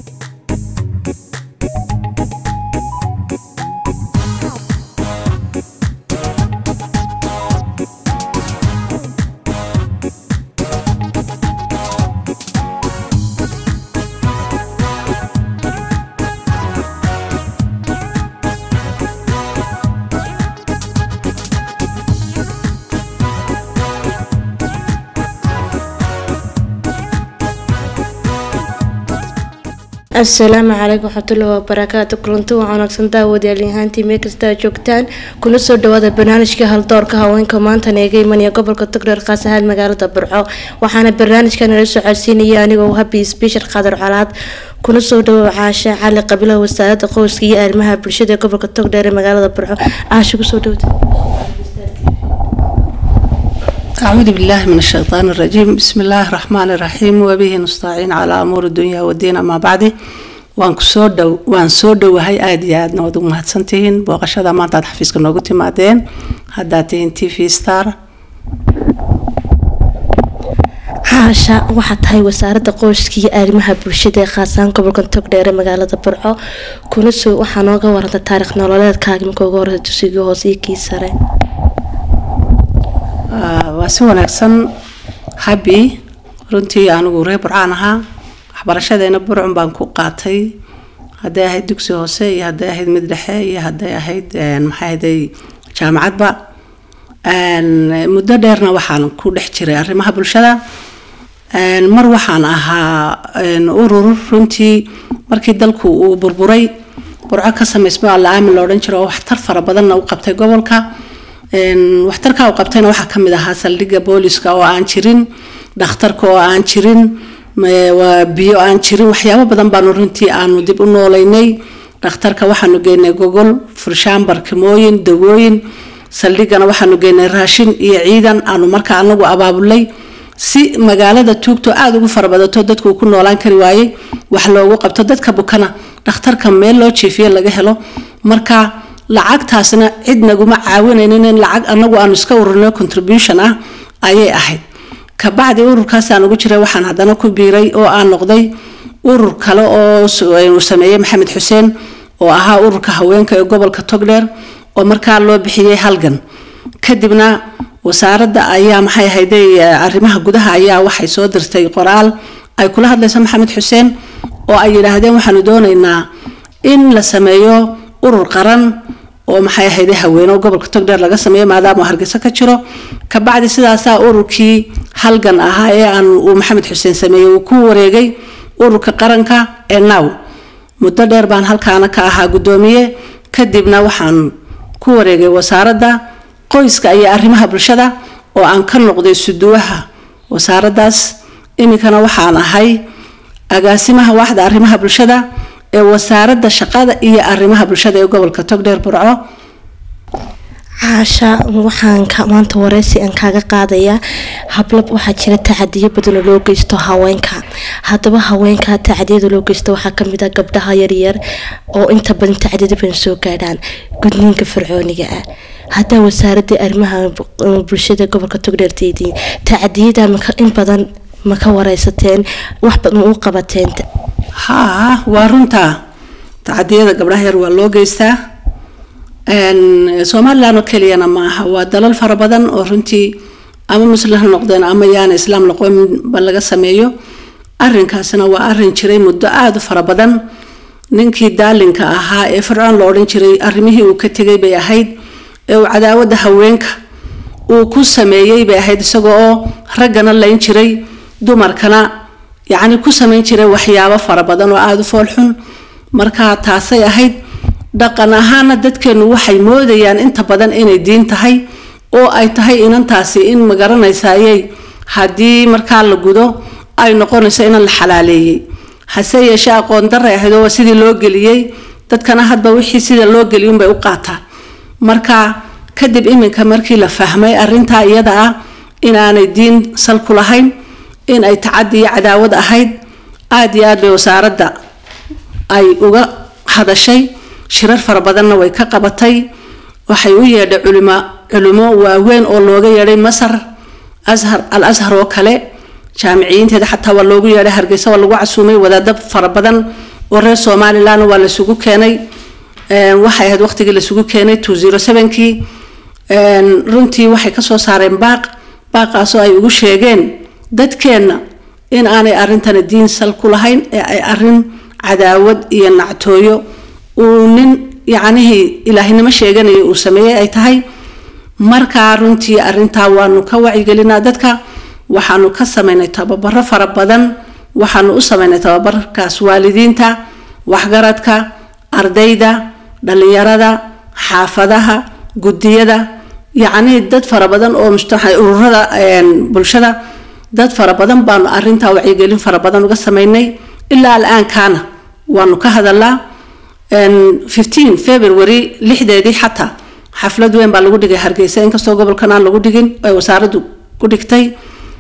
asalaamu calaykum waxmatullahi wabarakaatu kulanti waa wanaagsan daawadayaal ahaantii meel kasta aad joogtaan kuna soo dhawaada barnaamijka haldoorka haweenka maantana eega imanaya gobolka togdheer khaas ahaan magaalada burco waxaana barnaamijkan nala soo codsiinaya anigoo habi sbeshal qadar colaad kuna soo dhawo caasha cali qabilaha wasaaradda qoyska iyo arrimaha bulshada ee gobolka togdheer ee magaalada burco caasha kusoo dhawda أعوذ بالله من الشيطان الرجيم بسم الله الرحمن الرحيم وبه نستعين على أمور الدنيا والدين أما بعد waan kusoo dhow waan soo dhowahay aada iyo aadna waad ugu mahadsantihiin booqashada maanta aad xafiiska noogu timaadeen haddaad tihiin t v star caasha waxaa tahay wasaaradda qoyska iyo arrimaha bulshada ee khaasaan gobolka togdheer ee magaalada burco kuna soo waxaa nooga waranta taariikh nololeedkaaga marka ugu horeysa dugsigii hoose iyo kii sare waa si wanaagsan habi runtii anigu reer burcaan ahaa waxbarashadeena burcun baan ku qaatay hadday ahayd dugsi hoose iyo hadday ahayd mid dhexe iyo hadday ahayd maxay ahday jaamacadba muddo dheerna waxaan ku dhex jiray arrimaha bulshada mar waxaan ahaa urur runtii markii dalku uu burburay burco ka samaysmo alla aamin la odhan jiro oo waxtar fara badanna u qabtay gobolka waxtarka u qabtayna waxaa kamid ahaa saldhigga booliska oo aan jirin dhakhtarka oo aan jirin biyo aan jirin waxyaabo badan baanu runtii aanu dib u noolaynay dhakhtarka waxaanu geynay gogol furshaan barkimooyin dawooyin saldhiggana waxaanu geynay raashin iyo ciidan aanu markaa anagu abaabulay si magaalada tuugto aada ugu farabadato dadku uu ku noolaan kari waayey wax loogu qabto dadka bukana dhakhtarka meel loo jiifiye laga helo marka lacagtaasna cid naguma caawinaynin in lacag anagu aanu iska ururno contribution ah ayay ahayd kabacdi ururkaasaan ugu jiray waxaan haddana ku biiray oo aan noqday urur kale oo uu sameeyey maxamed xuseen oo ahaa ururka haweenka ee gobolka togdheer oo markaa loo bixiyey halgan kadibna wasaaradda ayaa maxay ahayday arrimaha gudaha ayaa waxay soo dirtay qoraal ay kula hadlayso maxamed xuseen oo ay yidhaahdeen waxaanu doonaynaa in la sameeyo urur qaran oo maxay ahayday haweene gobolka togdheer laga sameeyo maadaama hargeysa ka jiro kabacdi sidaasaa ururkii halgan ahaa ee aan uu maxamed xuseen sameeyey uu ku wareegay ururka qaranka ee now muddo dheer baan halkaana ka ahaa guddoomiye kadibna waxaan ku wareegay wasaaradda qoyska iyo arrimaha bulshada oo aan ka noqday suduwaha wasaaraddaas iminkana waxaan ahay agaasimaha waaxda arrimaha bulshada ee wasaaradda shaqada iyo arrimaha bulshada ee gobolka togdheer burco caasha waxaan maanta wareysi aan kaaga qaadayaa hablab waxaa jira tacadiyo badan oo loo geysto haweenka haddaba haweenka tacadiyada loo geysto waxaa kamid ah gabdhaha yaryar oo inta badan tacadiyada badan soo gaadhaan gudniinka fircooniga ah haddaa wasaaradda arrimaha bulshada gobolka togdheerteedii tacadiyada in badan ma ka wareysateen wax ma u qabateen haa waa runtaa tacadiyada gabdhaha yar waa loo geystaa somalilan oo keliyana ma aha waa dalal fara badan oo runtii ama muslim ha noqdeen ama yaana islaam laqoonba laga sameeyo arinkaasna waa arin jiray muddo aada u fara badan ninkii daalinka ahaa ee fircoon la odhan jiray arrimihii uu ka tegay bay ahayd ee uu cadaawadda haweenka uu ku sameeyey bay ahayd isagoo oo raggana layn jiray dumarkana yacni ku samayn jiray waxyaabo fara badan oo aada u foolxun marka taasay ahayd dhaqan ahaana dadkeenu waxay moodayaan inta badan inay diin tahay oo ay tahay inantaasi in magaranaysaayey haddii markaa la gudo ay noqonayso inan la xalaaleeyey hase yeeshee aqoon daray ahayd oo sidii loo geliyey dadkana hadba wixii sida loo geliyunbay u qaataan marka kadib iminka markii la fahmay arintaa iyada ah inaanay diin sal ku lahayn in ay tacadi iyo cadaawad ahayd aada iyo aad bay wasaaradda ay uga hadashay shirar fara badanna way ka qabatay waxay u yeedhay culimo culimo waaweyn oo looga yeedhay masar ashar al ashar oo kale jaamiciyiinteeda xataa waa loogu yeedhay hargeysa waa lagu casuumay wadaadab fara badan oo reer somaliland waa lasugu keenay waxay ahayd waqtigii lasugu keenay two zero sevenkii runtii waxay kasoo saareen baaq baaqaasoo ay ugu sheegeen dadkeenna in aanay arrintani diin sal ku lahayn ee ay arin cadaawad iyo nactooyo uu nin yacnihii ilaahinimo sheeganaya uu sameeyey ay tahay markaa runtii arintaa waanu ka wacyigelinaa dadka waxaanu ka sameynay tababaro fara badan waxaanu u sameynay tababarkaas waalidiinta waxgaradka ardayda dhalinyarada xaafadaha gudiyada yacnii dad fara badan oo ururada bulshada dad fara badan baanu arintaa wacyigelin fara badan uga sameynay ilaa al-aankaana waanu ka hadalaa fifteen february lixdeedii xataa xaflad weyn baa lagu dhigay hargeysa inkastoo gobolkan aan lagu dhigin ay wasaaraddu ku dhigtay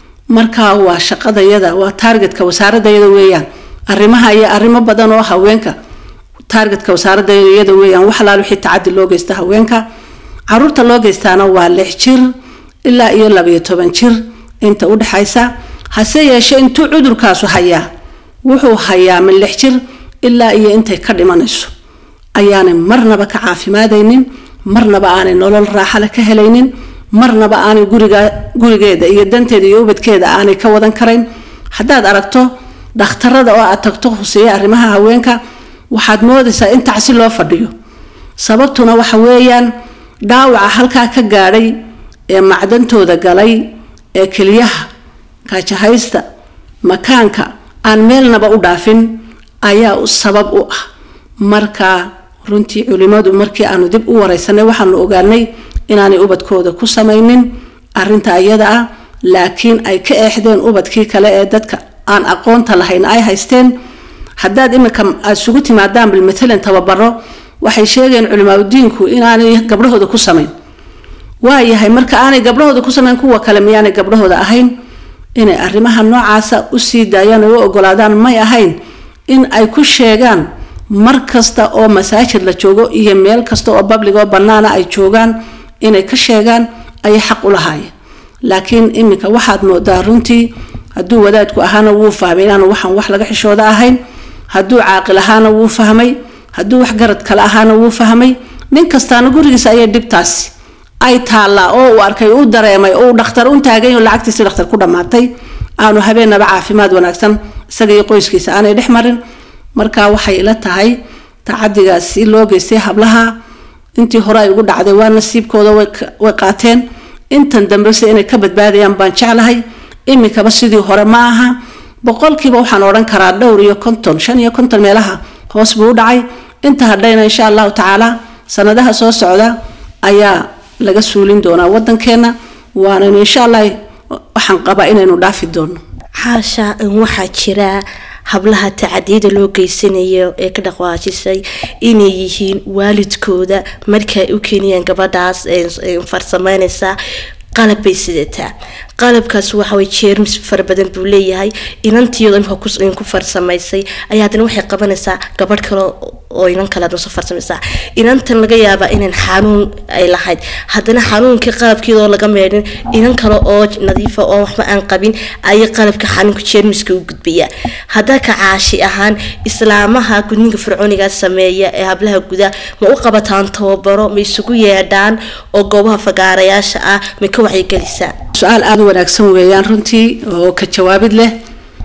marka waa shaqadayada waa taargetka wasaaradayada weeyaan arrimaha iyo arrimo badan oo haweenka taargetka wasaaradayada weeyaan wax alaal wixii tacadi loo geysta haweenka caruurta loo geystaana waa lix jir ilaa iyo labayo toban jir inta u dhexaysa hase yeeshee intuu cudurkaasu hayaa wuxuu hayaa min lix jir ilaa iyo intay ka dhimanayso ayaanay marnaba ka caafimaadaynin marnaba aanay nolol raaxale ka helaynin marnaba aanay guriga gurigeeda iyo danteeda iyo ubadkeeda aanay ka wadan karayn haddaad aragto dhakhtarada oo aad tagto huseeya arrimaha haweenka waxaad moodaysaa in tacsi loo fadhiyo sababtuna waxa weeyaan dhaawaca halkaa ka gaadhay ee macdantooda galay ee keliyaha kaajahaysta makaanka aan meelnaba u dhaafin ayaa sabab u ah marka runtii culimadu markii aanu dib u wareysanay waxaanu ogaanay inaanay ubadkooda ku samaynin arinta iyada ah laakiin ay ka eexdeen ubadkii kale ee dadka aan aqoonta lahayn ay haysteen haddaad imika aad isugu timaadaan bilmatalan tababaro waxay sheegeen culimaadudiinku inaanay gabdhahooda ku samayn waayahay marka aanay gabdhahooda ku samayn kuwa kale miyaanay gabdhahooda ahayn inay arrimaha noocaasa usii daayaan oo u ogolaadaan may ahayn in ay ku sheegaan mar kasta oo masaajid la joogo iyo meel kasta oo bablig oo bannaana ay joogaan inay ka sheegaan ayay xaq u lahaayeen laakiin iminka waxaad moodaa runtii hadduu wadaadku ahaana wuu fahmay inaanu waxaan wax laga xishooda ahayn hadduu caaqil ahaana wuu fahmay hadduu wax garad kale ahaana wuu fahmay nin kastaana gurigiisa ayay dhibtaasi ay taallaa oo uu arkay uu dareemay oo uu dhakhtar u taagay oo lacagtiisi dhakhtar ku dhammaatay aanu habeenaba caafimaad wanaagsan isaga iyo qoyskiisa aanay dhex marin marka waxay ila tahay tacadigaasi loo geystay hablaha intii hore ay ugu dhacday waa nasiibkooda way qaateen intan dambese inay ka badbaadayaan baan jeclahay iminkaba sidii hore ma aha boqolkiiba waxaan odhan karaa dhowr iyo konton shan iyo konton meelaha hoos buu u dhacay inta hadhayna insha allahu tacaala sanadaha soo socda ayaa laga suulin doonaa wadankeena waanaynu insha allah waxaan qabaa inaynu dhaafi doono xaasha waxaa jira hablaha tacadiyada loo geysanayo ee ka dhaqwaajisay inay yihiin waalidkooda markaay u keenayaan gabadhaas farsameynaysa qalab bay sidataa qalabkaas waxaway jeermis fara badan buu leeyahay inantiyado imka ku farsamaysay ayaa haddana waxay qabanaysaa gabadh kale oo inan kale adna soo farsamaysaa inantan laga yaabaa inan xanuun ay lahayd haddana xanuunkii qalabkeedoo laga meedhin inan kale oo nadiifa oo waxba aan qabin ayay qalabka xanuunka jeermiska u gudbayaa haddaa ka caashi ahaan islaamaha gudninka fircooniga sameeya ee hablaha guda ma u qabataan tababaro ma isugu yeedhaan oo goobaha fagaarayaasha ah ma ka wacyigelisaa su-aal aada u wanaagsan weeyaan runtii oo ka jawaabid leh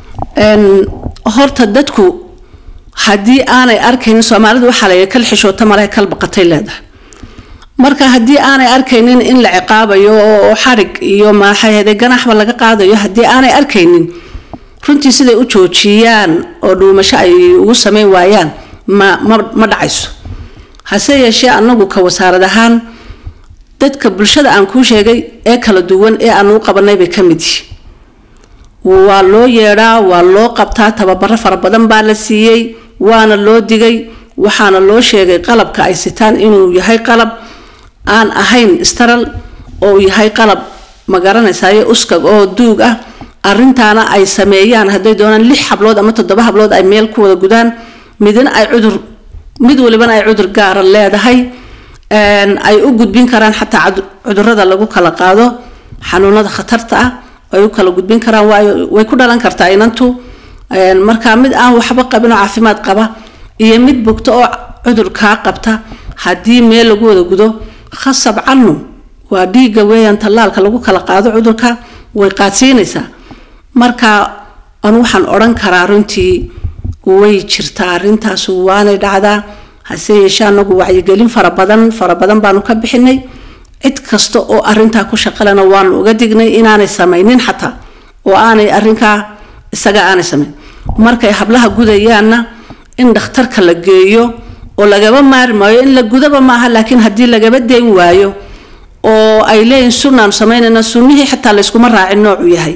horta dadku haddii aanay arkaynin soomaalidu waxaa layihi kal xishoota male kal baqatay leedahay marka haddii aanay arkaynin in la ciqaabayo oo xarig iyo maaxahede ganaxba laga qaadayo haddii aanay arkaynin runtii siday u joojiyaan oo dhuumasho ay ugu sameyn waayaan ma ma ma dhacayso hase yeeshee anagu ka wasaarad ahaan dadka bulshada aan kuu sheegay ee kala duwan ee aanu u qabanay bay ka mid yihiin waa loo yeedhaa waa loo qabtaa tababaro fara badan baa la siiyey waana loo digay waxaana loo sheegay qalabka ay sitaan inuu yahay qalab aan ahayn staral oo uu yahay qalab ma garanaysayo uskag oo duug ah arintaana ay sameeyaan hadday doonaan lix hablood ama toddoba hablood ay meel ku wada gudaan midna ay cudur mid walibana ay cudur gaara leedahay ay u gudbin karaan xataa cudurada lagu kala qaado xanuunada khatarta ah ay u kala gudbin karaan waayo way ku dhalan kartaa inantu markaa mid aan waxba qabin oo caafimaad qaba iyo mid bugto oo cudur kaa qabta haddii meel lagu wada gudo khasab cannu waa dhiigga weeyaan tallaalka lagu kala qaado cudurka way qaadsiinaysaa marka anu waxaan odhan karaa runtii way jirtaa arrintaas waanay dhacdaa hase yeeshee anagu wacyigelin fara badan fara badan baanu ka bixinay cid kasta oo arintaa ku shaqalena waanu uga dignay inaanay samaynin xataa oo aanay arinkaa isaga aanay samayn markay hablaha gudayaanna in dhakhtarka la geeyo oo lagaba maari maayo in la gudaba maaha laakiin haddii lagaba dayn waayo oo ay leeyihin sunnaanu samaynayna sunnihii xitaa layskuma raacin noocu yahay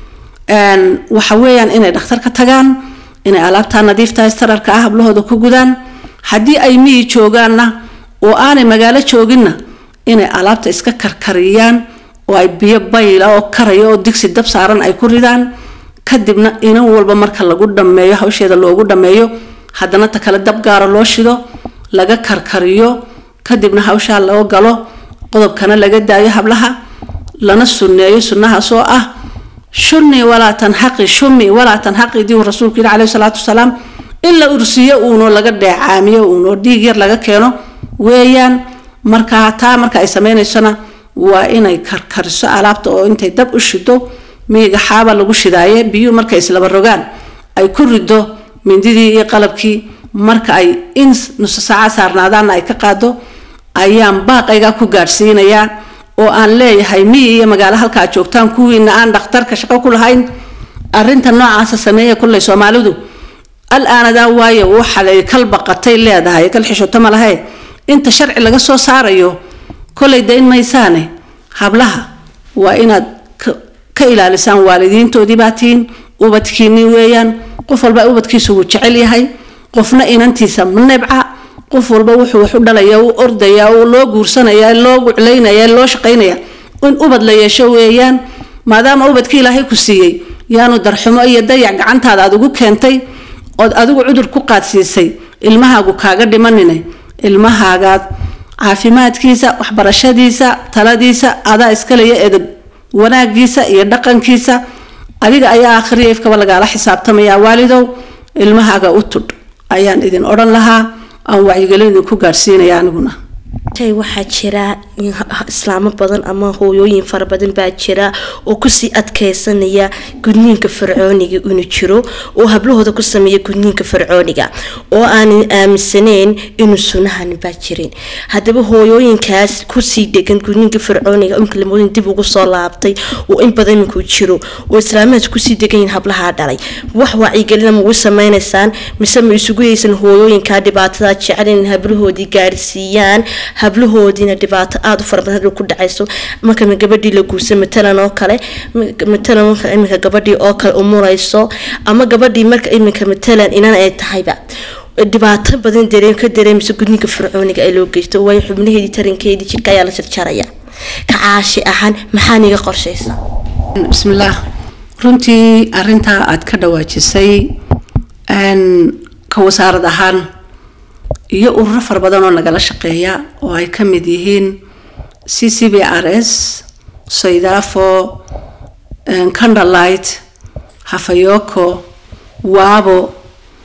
waxa weeyaan inay dhakhtarka tagaan inay alaabtaa nadiifta stararka ah hablahooda ku gudaan haddii ay miyi joogaanna oo aanay magaalo jooginna inay alaabta iska karkariyaan oo ay biyo bayla oo karaya oo digsi dab saaran ay ku ridaan kadibna inan walba marka lagu dhameeyo hawsheeda loogu dhameeyo haddana ta kale dab gaara loo shido laga karkariyo kadibna hawshaa loo galo qodobkana laga daayo hablaha lana sunneeyo sunnahaas oo ah shuni walaa tanxaqi shumi walaa tanxaqi diu rasuulku yidhi caleyhi salaatu wasalaam in la ursiyo uuno laga dheecaamiyo uuno dhiig yar laga keeno weeyaan markaa taa marka ay sameynaysona waa inay karkariso alaabta oo intay dab u shido miiga xaaba lagu shidaaye biyuhu markay islaba rogaan ay ku rido mindidii iyo qalabkii marka ay in nuso saaca saarnaadaana ay ka qaado ayaan baaqaygaa ku gaadhsiinayaa oo aan leeyahay miyi iyo magaalo halkaa joogtaan kuwiina aan dhakhtarka shaqo ku lahayn arinta noocaasa sameeya kulley soomaalidu al-aanadaa waayo waxaay kal baqatay leedahay kal xishoto ma lahe inta sharci laga soo saarayo kolay dayn maysaane hablaha waa inaad ka ilaalisaan waalidiintoodii baa tihiin ubadkiini weeyaan qof walba ubadkiisa wuu jecel yahay qofna inantiisa ma nebca qof walba wuxuu wax u dhalaya u ordaya loo guursanaya loo guclaynaya loo shaqaynaya in ubad la yeesho weeyaan maadaama ubadkii ilaahay ku siiyey yaanu darxumo iyo dayac gacantaada aad ugu keentay ood adigu cudur ku qaadsiisay ilmahaagu kaaga dhimanine ilmahaagaad caafimaadkiisa waxbarashadiisa taladiisa adaa iskaleya edab wanaagiisa iyo dhaqankiisa adiga ayaa akhriya ifkaba lagaala xisaabtamaya waalidow ilmahaaga u tudh ayaan idin odhan lahaa aan wacyigelin idinku gaadhsiinaya aniguna waxaa jira islaamo badan ama hooyooyin fara badan baa jira oo kusii adkeysanaya gudniinka fircooniga inuu jiro oo hablahooda ku sameeya gudniinka fircooniga oo aanan aaminsaneyn inuu sunahan baa jirin haddaba hooyooyinkaas kusii dhegan gudniinka fircooniga imkalamooyin dib ugu soo laabtay oo in badan iminkuu jiro oo islaamahaas kusii degan yihin hablahaa dhalay wax wacyigelina ma ugu sameynaysaan mise ma isugu yeysan hooyooyinkaa dhibaatada jecel in hablahoodii gaarsiiyaan hablahoodiina dhibaato aada u fara badan ku dhacayso marka gabadhii la guursa matalan oo kale matalan marka iminka gabadhii oo kale umurayso ama gabadhii marka iminka matalan inan ay tahayba dhibaato badan dareem ka dareemaysa gudniinka fircooniga ay loo geysto waayo xubnaheedii tarankeedii jidhka ayaa la jarjaraya ka caashi ahaan maxaa niga qorshaysa bismillaah runtii arintaa aada ka dhawaajisay ka wasaarad ahaan iyo ururo fara badan oo nagala shaqeeya oo ay ka mid yihiin c c b r s saydafo candlelight hafayoko wabo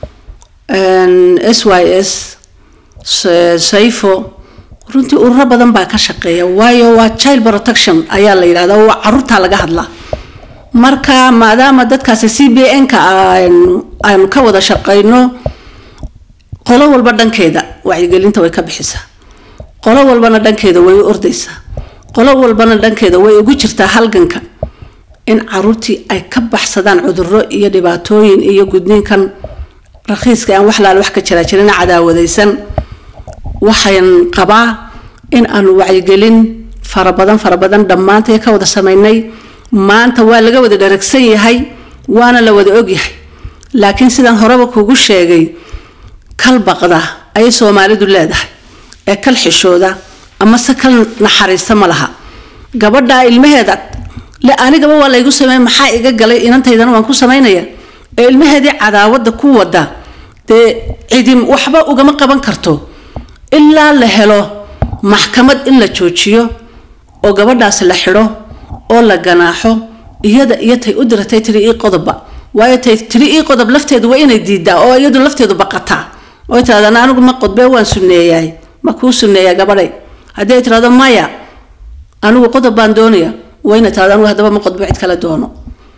s y s sayfo runtii ururo badan baa ka shaqeeya waayo waa child protection ayaa la yidhahda waa caruurtaa laga hadlaa marka maadaama dadkaasi c b n-ka aanu ka wada shaqeyno qolo walba dhankeeda wacyigelinta way ka bixisaa qolo walbana dhankeeda way u ordaysaa qolo walbana dhankeeda way ugu jirtaa halganka in caruurtii ay ka baxsadaan cuduro iyo dhibaatooyin iyo gudniinkan rakhiiska aan wax laal wax ka jiraa jirina cadaawadaysan waxaan qabaa in aanu wacyigelin fara badan fara badan dhammaantay ka wada sameynay maanta waa laga wada dharagsan yahay waana la wada ogyahay laakiin sidaan horeba kugu sheegay kal baqda ayay soomaalidu leedahay ee kal xishooda ama se kal naxariista ma laha gabadha ilmaheeda le anigaba waa laygu sameey maxaa iga galay inantaydana waan ku samaynaya ee ilmaheedii cadaawada ku wada dee cidim waxba ugama qaban karto ilaa la helo maxkamad in la joojiyo oo gabadhaas la xidho oo la ganaaxo iyada iyo tay u diratay tiri ii qodobba waayo tay tiri ii qodob lafteedu waa inay diidaa oo iyadu lafteedu baqataa oo tirahdaan anigu ma qodbee waan sunneeyahay ma kuu sunneeyaa gabadhay haddii ay tirahdo maya anigu qodob baan doonaya wayna tirahdo anigu haddaba ma qodbo cid kale doono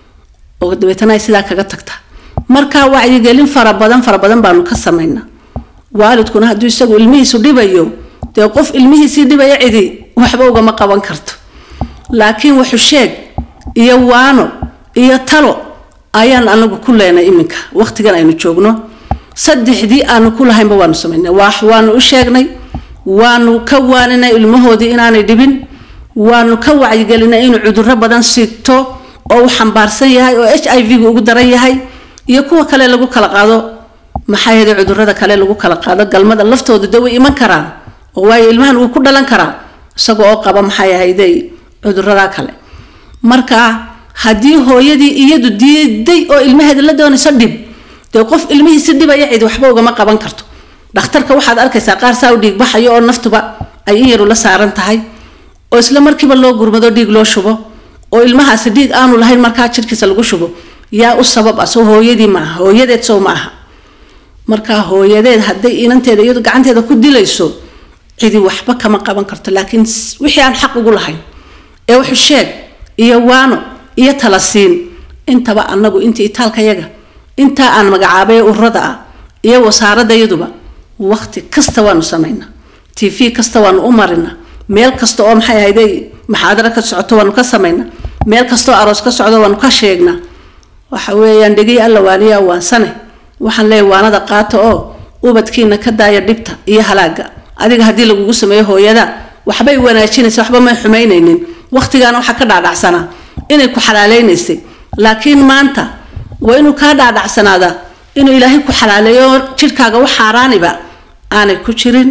oo dabeetana ay sidaa kaga tagta marka wacyigelin fara badan fara badan baanu ka samaynaa waalidkuna hadduu isagu ilmihiisu dhibayo dee qof ilmihiisii dhibaya cidi waxba ugama qaban karto laakiin wuxu sheeg iyo waano iyo talo ayaan anagu ku leenay iminka waqtigan aynu joogno saddexdii aanu ku lahaynba waanu samaynay wax waanu u sheegnay waanu ka waaninay ilmahoodii inaanay dhibin waanu ka wacyigelinay inuu cudurro badan siito oo uu xambaarsan yahay oo h i v-gu ugu daran yahay iyo kuwa kale lagu kala qaado maxaa yeelay cudurrada kale lagu kala qaado galmada laftooda de way iman karaan oo waayo ilmahan wuu ku dhalan karaa isaga oo qaba maxay ahayday cudurrada kale marka haddii hooyadii iyadu diiday oo ilmaheeda la doonayso dhib dee qof ilmihiisi dhibaya cid waxba ugama qaban karto dhakhtarka waxaad arkaysaa qaar saa u dhiig baxayo oo naftuba ay in yaru la saaran tahay oo isla markiiba loo gurmado dhiig loo shubo oo ilmahaasi dhiig aanu lahayn markaa jirkiisa lagu shubo yaa u sabab ah soo hooyadii maaha hooyadeed sow ma aha markaa hooyadeed hadday inanteeda iyadu gacanteeda ku dilayso cidi waxba kama qaban karto laakiin wixii aan xaq ugu lahayn ee wuxuu sheeg iyo waano iyo tala siin intaba anagu intii itaalkayaga intaa aan magacaabay ururada ah iyo wasaaradayaduba waqti kasta waanu samaynaa t v kasta waanu u marinaa meel kasta oo maxay ahayday maxaadaro ka socoto waanu ka samaynaa meel kastaoo aroos ka socdo waanu ka sheegnaa waxa weeyaan dhegay alla waaniya waansane waxaan leeyahay waanada qaata oo ubadkiina ka daaya dhibta iyo halaaga adiga haddii lagugu sameeyo hooyada waxbay wanaajinaysa waxba may xumaynaynin waqtigaana waxaa ka dhaadhacsanaa inay ku xalaaleynaysay laakiin maanta waa inuu kaa dhaadhacsanaada inuu ilaahay ku xalaaleeyo jidhkaaga wax xaaraaniba aanay ku jirin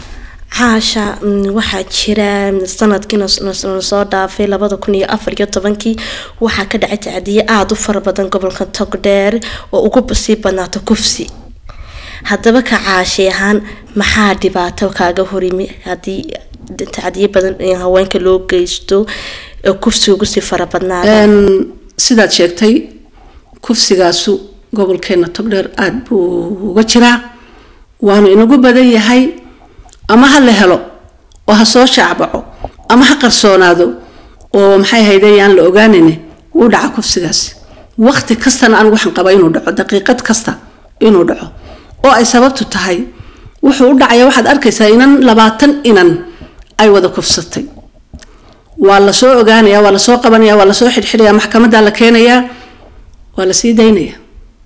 caasha waxaa jira sanadkiina soo dhaafay labada kun iyo afar iyo tobankii waxaa ka dhacay tacdiye aada u fara badan gobolka togdheer oo ugu sii badnaato kufsi haddaba ka caashi ahaan maxaa dhibaato kaaga horimi haddii tacdiye badan haweenka loo geysto oo kufsi ugu sii fara badnaada sidaad sheegtay kufsigaasu gobolkeena togdheer aada buu uga jiraa waanu inagu badan yahay ama ha la helo oo ha soo shaacbaco ama ha qarsoonaado oo maxay hayde yaan la ogaanayne wuu dhaca kufsigaasi waqti kastana anigu waxaan qabaa inuu dhaco daqiiqad kasta inuu dhaco oo ay sababtu tahay wuxuu u dhacaya waxaad arkaysaa inan labaatan inan ay wada kufsatay waa lasoo ogaanaya waa lasoo qabanaya waa lasoo xidhxidhaya maxkamadaa la keenayaa waa lasii daynaya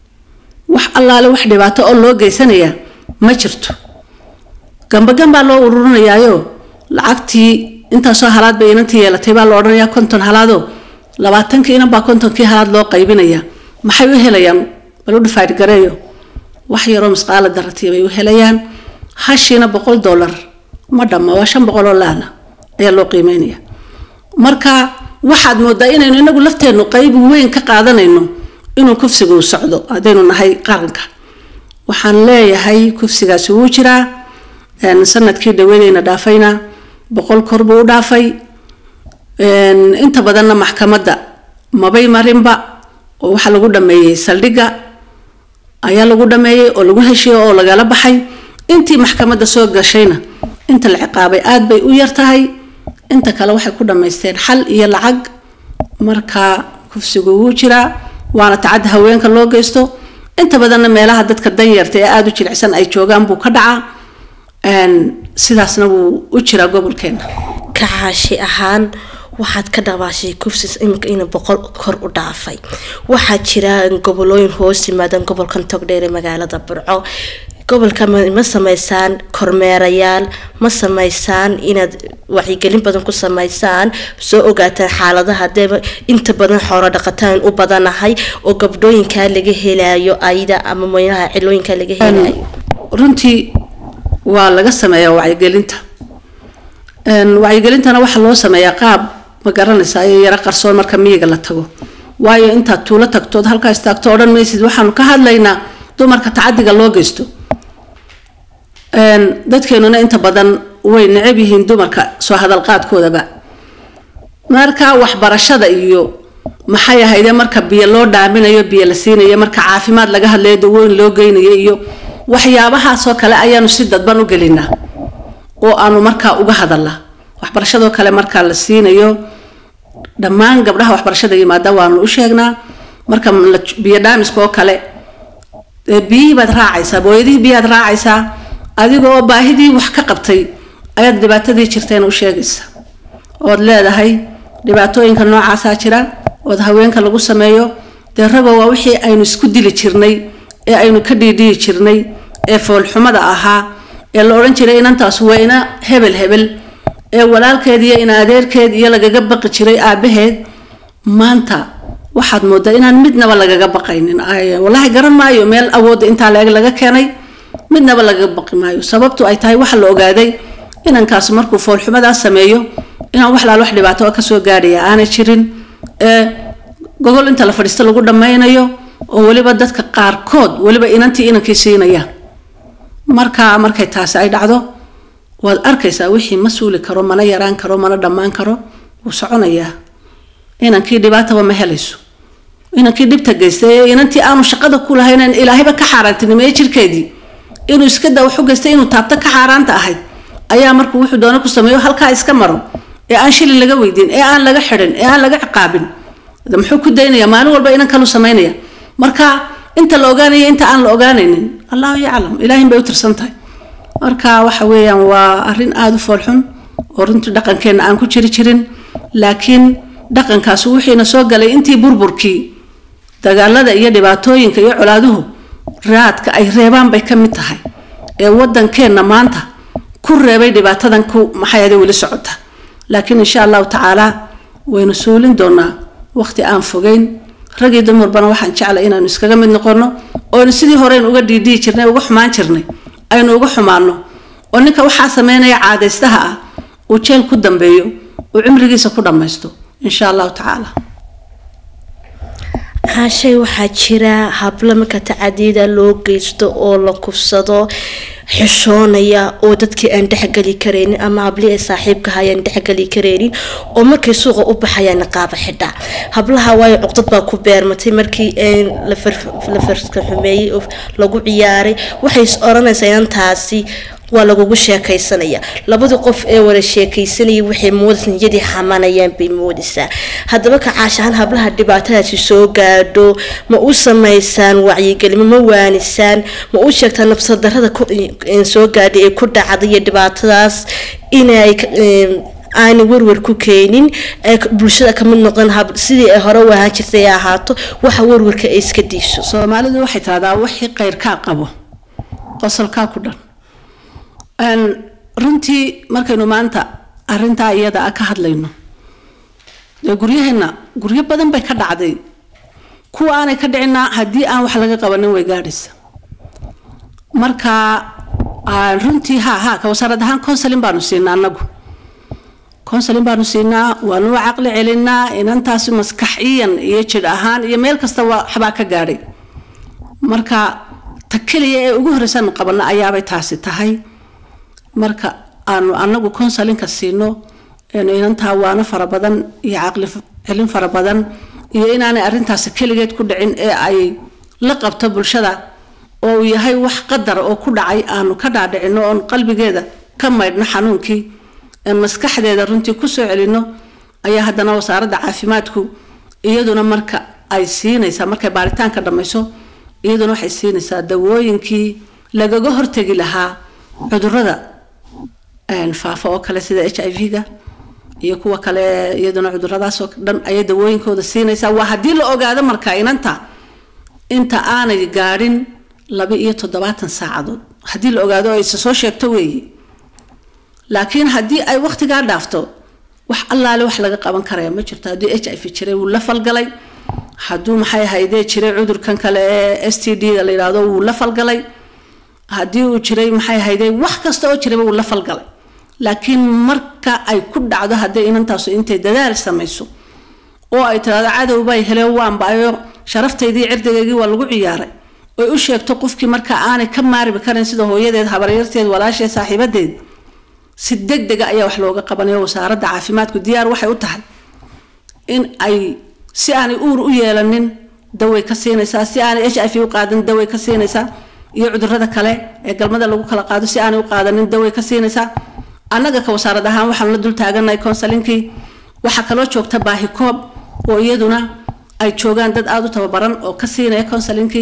wax allaale wax dhibaato oo loo geysanayaa ma jirto gambagan baa loo ururinayaayo lacagtii intaasoo halaad bay inantii yeelatay baa la odhanayaa konton halaadoo labaatankii inan baa kontonkii halaad loo qaybinaya maxay u helayaan bal u dhifaadh gareeyo wax yaroo misqaala daratiya bay u helayaan hashiina boqol dollar ma dhamma waa shan boqol oo laana ayaa loo qiimeynaya marka waxaad moodaa inaynu inagu lafteennu qayb weyn ka qaadanayno inuu kufsigu socdo haddaynu nahay qaranka waxaan leeyahay kufsigaasi wuu jiraa sanadkii dhaweedeyna dhaafayna boqol kor buu u dhaafay inta badanna maxkamadda mabay marinba oo waxaa lagu dhameeyey saldhigga ayaa lagu dhameeyey oo lagu heshiyo oo lagala baxay intii maxkamadda soo gashayna inta la ciqaabay aada bay u yar tahay inta kale waxay ku dhammaysteen xal iyo lacag marka kufsigu wuu jiraa waana tacadda haweenka loo geysto inta badanna meelaha dadka danyarta ee aada u jilicsan ay joogaan buu ka dhacaa sidaasna wuu u jiraa gobolkeena ka caashi ahaan waxaad ka dhawaashay kufsis iminka ina boqol kor u dhaafay waxaa jira gobolooyin hoos yimaadaan gobolkan togdheer ee magaalada burco gobolka ma sameysaan kormeerayaal ma sameysaan inaad wacyigelin badan ku sameysaan soo ogaataan xaaladaha hadeeba inta badan xoolo dhaqataan u badanahay oo gabdhooyinkaa laga helayo ayda ama meelaha cilooyinkaa laga helayo runtii waa laga sameeyaa wacyigelinta wacyigelintana waxaa loo sameeyaa qaab ma garanaysaa iyo yaro qarsoon marka miyiga la tago waayo intaad tuulo tagtood halkaa istaagto odhan maysid waxaanu ka hadlaynaa dumarka tacadiga loo geysto dadkeenuna inta badan way necab yihiin dumarka soo hadalqaadkoodaba marka waxbarashada iyo maxay ahayde marka biyo loo dhaaminayo biyo la siinayo marka caafimaad laga hadlayo dawooyin loo geynayo iyo waxyaabahaasoo kale ayaanu si dadban u gelinaa oo aanu markaa uga hadalnaa waxbarashadoo kale markaa la siinayo dhammaan gabdhaha waxbarashada yimaada waanu u sheegnaa marka biyo dhaamiska oo kale biyihii baad raacaysaa booyadihii biyaad raacaysaa adigoo baahidii wax ka qabtay ayaad dhibaatadii jirteen u sheegaysaa ood leedahay dhibaatooyinka noocaasaa jira ood haweenka lagu sameeyo dee ragoo waa wixii aynu isku dili jirnay ee aynu ka dhiidhiyi jirnay ee foolxumada ahaa ee la odhan jiray inantaas weyna hebel hebel ee walaalkeed iyo in adeerkeed iyo lagaga baqi jiray aabaheed maanta waxaad moodaa inaan midnaba lagaga baqaynin wallaahi garan maayo meel awoodda intaa leeg laga keenay midnaba lagaga baqi maayo sababtu ay tahay waxa la ogaaday inankaas markuu foolxumadaas sameeyo inaan wax laal wax dhibaato kasoo gaadhaya aanay jirin ee gogol inta la fadhiisto lagu dhammaynayo oo weliba dadka qaarkood weliba inantii inankii siinayaan marka markay taasi ay dhacdo waad arkaysaa wixii ma suuli karo mana yaraan karo mana dhammaan karo wuu soconayaa inankii dhibaataba ma helayso inankii dhibta geystay ee inantii aanu shaqada ku lahaynen ilaahayba ka xaaraantinimeeye jirkeedii inuu iska da waxu geystay inuu taabto ka xaaraanta ahayd ayaa markuu wuxuu doona ku sameeyo halkaa iska maro ee aan shilin laga weydiin ee aan laga xidhin ee aan laga ciqaabin muxuu ku daynaya maalin walba inan kalu samaynaya marka inta la ogaanaya inta aan la ogaanaynin allahu yaclam ilaahin bay u tirsan tahay marka waxa weeyaan waa arrin aada u foolxun oo runtii dhaqankeenna aan ku jiri jirin laakiin dhaqankaasi wixiina soo galay intii burburkii dagaalada iyo dhibaatooyinka iyo colaaduhu raadka ay reebaan bay ka mid tahay ee wadankeenna maanta ku reebay dhibaatadan ku maxayade weli socota laakiin insha allahu tacaala waynu suulin doonaa waqti aan fogeyn ragii dumarbana waxaan jeclay inaanu iskaga mid noqono oonu sidii horeen uga dhiidhiyi jirnay uga xumaan jirnay aynu uga xumaano oo ninka waxaa sameynaya caadaystaha ah uu jeel ku dambeeyo uu cimrigiisa ku dhammaysto insha allahu tacaala haashay waxaa jira hablo marka tacadiida loo geysto oo la kufsado xishoonaya oo dadkii aan dhexgeli karaynin ama hablihii ay saaxiibka hayaan dhexgeli karaynin oo markay suuqa u baxayaan qaaba xidha hablaha waayo cuqdad baa ku beermatay markii la farka xumeeyey oo lagu ciyaaray waxay is oranaysaa inantaasi waa lagugu sheekaysanaya labadii qof ee wada sheekaysanayay waxay moodaysa niyadii xamanayaan bay moodaysaa haddaba ka caashahaan hablaha dhibaatadaasi soo gaadho ma u samaysaan wacyigelimo ma waanisaan ma u sheegtaan nafsadarada soo gaadhay ee ku dhacday iyo dhibaatadaas inay aanay warwar ku keenin bulshada kamid noqon sidii ay hore u ahaan jirtay ay ahaato waxa warwarka ay iska diiso soomaalidu waxay tahdaa wixii qayrkaa qabo qosolkaa ku dhan runtii markaynu maanta arintaa iyada a ka hadlayno dee guryaheenna guryo badan bay ka dhacday kuwa aanay ka dhicinaa haddii aan wax laga qabanin way gaadhaysa marka runtii ha ha ka wasaarad ahaan consulin baanu siinaa anagu consulin baanu siinaa waanu u caqli celinaa inantaasi maskaxiyan iyo jidh ahaan iyo meel kasta waxbaa ka gaadhay marka ta keliya ee ugu horreysaanu qabano ayaabay taasi tahay marka aanu anagu consulinka siino inantaa waano fara badan iyo caqli celin fara badan iyo inaanay arintaasi keligeed ku dhicin ee ay la qabto bulshada oo uu yahay wax qadar oo ku dhacay aanu ka dhaadhicino oon qalbigeeda ka maydhno xanuunkii maskaxdeeda runtii kusoo celino ayaa haddana wasaaradda caafimaadku iyaduna marka ay siinaysaa markay baaritaanka dhammayso iyaduna waxay siinaysaa dawooyinkii lagaga hortegi lahaa cudurada faafa oo kale sida h i v-ga iyo kuwa kale iyaduna cuduradaasoo dhan ayay dawooyinkooda siinaysaa waa haddii la ogaado marka inanta inta aanay gaadhin laba iyo toddobaatan saacadood haddii la ogaado ay soo sheegto weeye laakiin haddii ay waqtigaa dhaafto wax allaale wax laga qaban karaya ma jirto haddii h i v jiray wuu la falgalay hadduu maxay haydee jiray cudurkan kale ee s t d ga la yidhaahdo wuu la falgalay haddii uu jiray maxay haydee wax kasta oo jirayba wuu la falgalay laakiin marka ay ku dhacdo hadday inantaasu intay dadaal samayso oo ay tiraahdo cadow bay heleen waanbaayo sharaftaydii cirdigaygii waa lagu ciyaaray oy u sheegto qofkii marka aanay ka maaribi karin sida hooyadeed habaryarteed walaasheed saaxiibadeed si deg dega ayaa wax looga qabanayo wasaaradda caafimaadku diyaar waxay u tahay in ay si aanay uur u yeelanin daway ka siinaysaa si aanay h i v u qaadin daway ka siinaysaa iyo cudurada kale ee galmada lagu kala qaado si aanay u qaadanin daway ka siinaysaa annaga ka wasaarad ahaan waxaanu la dul taaganahay counseling-kii waxaa kaloo joogta baahi koob oo iyaduna ay joogaan dad aada u tababaran oo ka siinaya counseling-kii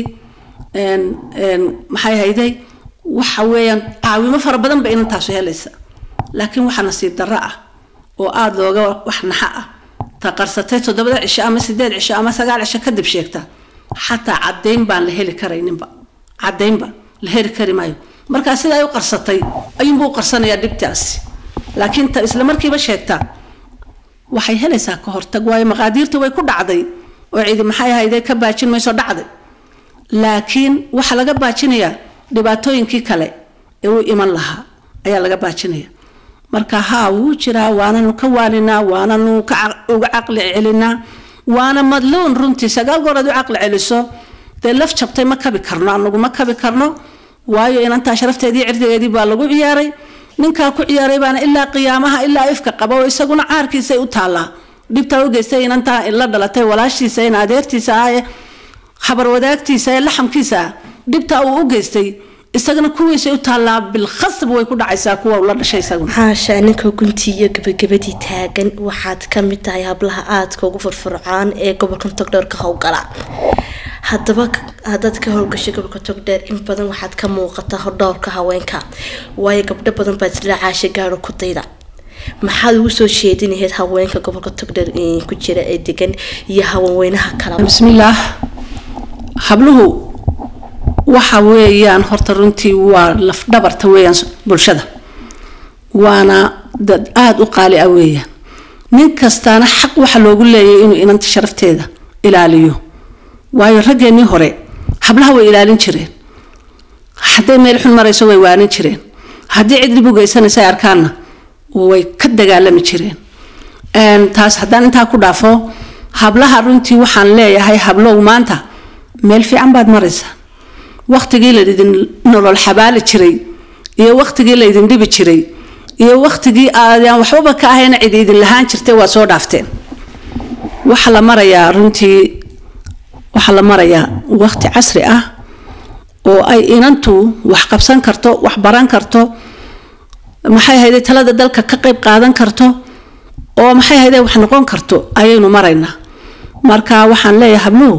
maxay hayday waxa weeyaan caawimo fara badan ba inantaasu helaysa laakiin waxaa nasiib darro ah oo aada looga wax naxa ah ta qarsatay toddobada cisho ama sideed cisho ama sagaal cisho kadib sheegta xataa caddayn baan la heli karayninba caddaynba la heli kari maayo markaa sida ay u qarsatay ayuunbuu u qarsanayaa dhibtaasi laakiin ta isla markiiba sheegta waxay helaysaa ka hortag waayo maqaadiirtii way ku dhacday oo cidi maxay ahayday ka baajin mayso dhacday laakiin waxaa laga baajinayaa dhibaatooyinkii kale ee u iman lahaa ayaa laga baajinaya marka haa wuu jiraa waananu ka waaninaa waananu uga caqli celinaa waana madluun runtii sagaal goor aad u caqli celiso dee laf jabtay ma kabi karno anagu ma kabi karno waayo inantaa sharafteedii cirdigeedii baa lagu ciyaaray ninkaa ku ciyaaray baana ilaa qiyaamaha ilaa ifka qaba oo isaguna caarkiisay u taallaa dhibtaa u geystay inantaa la dhalatay walaashiisa in adeertiisa ah ee habar wadaagtiisa ee laxamkiisa ah dhibtaa uu u geystay isagana kuwiisay u taallaa bilkhasab way ku dhacaysaa kuwa ula dhashay isaguna xaasha ninka guntii iyo gabagabadii taagan waxaad ka mid tahay hablaha aadka ugu furfurcaan ee gobolka togdheer ka howlgala haddaba haddaad ka howlgashay gobolka togdheer in badan waxaad ka muuqataa hordhowrka haweenka waayo gabdho badan baad isla caasha gaaro ku dayda maxaad ugu soo jeedinahayd haweenka gobolka togdheer ku jira ee degan iyo haweenweynaha kale bismillaah habluhu waxa weeyaan horta runtii waa lafdhabarta weeyaan bulshada waana dad aada u qaali ah weeyaan nin kastaana xaq waxa loogu leeyahay inuu inanta sharafteeda ilaaliyo waayo raggeenii hore hablaha way ilaalin jireen hadday meel xun marayso way waanin jireen haddii cid dhib u geysanaysa ay arkaanna way ka dagaalami jireen taas haddaan intaa ku dhaafo hablaha runtii waxaan leeyahay hablow maanta meel fiican baad maraysaa waktigii laydin nolol xabaali jiray iyo waktigii laydin dhibi jiray iyo waktigii aadaan waxbaba ka ahayna cid idin lahaan jirtay waa soo dhaafteen waxaa la marayaa runtii waxaa la marayaa wakti casri ah oo ay inantu wax qabsan karto wax baran karto maxay hayday talada dalka ka qayb qaadan karto oo maxay hayday wax noqon karto ayaynu maraynaa marka waxaan leeyahay habluhu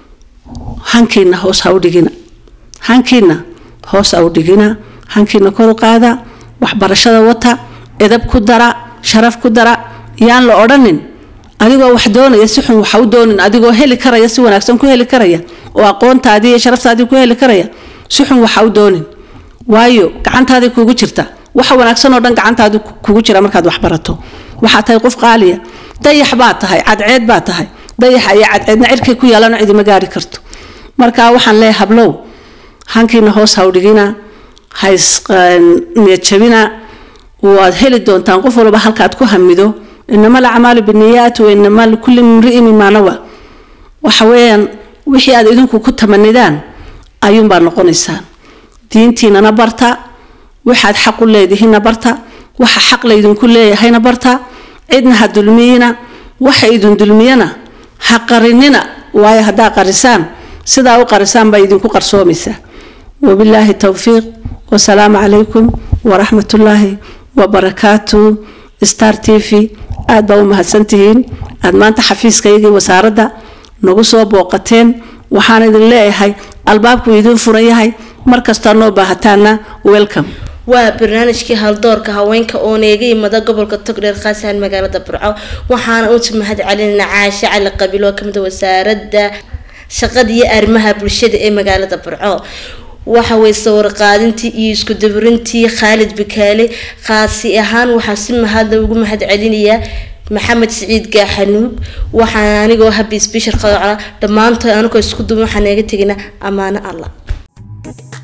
hankiina hoos ha u dhigina hankiina hoos ha u dhigina hankiina kor u qaada waxbarashada wata edab ku dara sharaf ku dara yaan la odhanin adigoo wax doonaya si xun waxa u doonin adigoo heli karaya si wanaagsan ku heli karaya oo aqoontaadii iyo sharaftaadii ku heli karaya si xun waxa u doonin waayo gacantaadii kugu jirta waxa wanaagsan oo dhan gacantaadi kugu jira markaad wax barato waxaa tahay qof qaaliya dayax baa tahay cadceed baa tahay dayaxa iyo cadceedna cirkay ku yaalano cidima gaari karto marka waxaan leeyahay hablow hankiina hoos ha u dhigina hays niyadjabina waad heli doontaan qof walba halkaad ku hamido inama alacmaalu biniyaat wa inama likulli imri'in mima nawa waxa weeyaan wixii aad idinku ku tamanidaan ayuunbaa noqonaysaan diintiinana barta waxaad xaq u leedihiinna barta waxa xaq laydinku leeyahayna barta cidna ha dulmiyina waxa idin dulmiyana ha qarinina waayo haddaa qarisaan sidaa u qarisaan baa idinku qarsoomaysaa wabilaahi towfiiq wasalaamu calaykum waraxmat ullaahi wabarakaatu star t v aada baa u mahadsantihiin aada maanta xafiiskaygii wasaaradda nagu soo booqateen waxaan idin leeyahay albaabku idiin furan yahay mar kastaa noo baahataana welcome waa barnaamijkii haldoorka haweenka oo neega imada gobolka togdheer khaasaan magaalada burco waxaana uta mahad celinayna caashe cali qabiil oo kamid wasaaradda shaqada iyo arrimaha bulshada ee magaalada burco waxa way sawir qaadintii iyo isku daburintii khaalid bikaale khaasi ahaan waxaa si mahadla ugu mahad celinayaa maxamed siciid gaaxanuug waxaan anigoo habi sbishar qadocla dhammaantood anigoo isku duban waxaan eega teginaa ammaano allah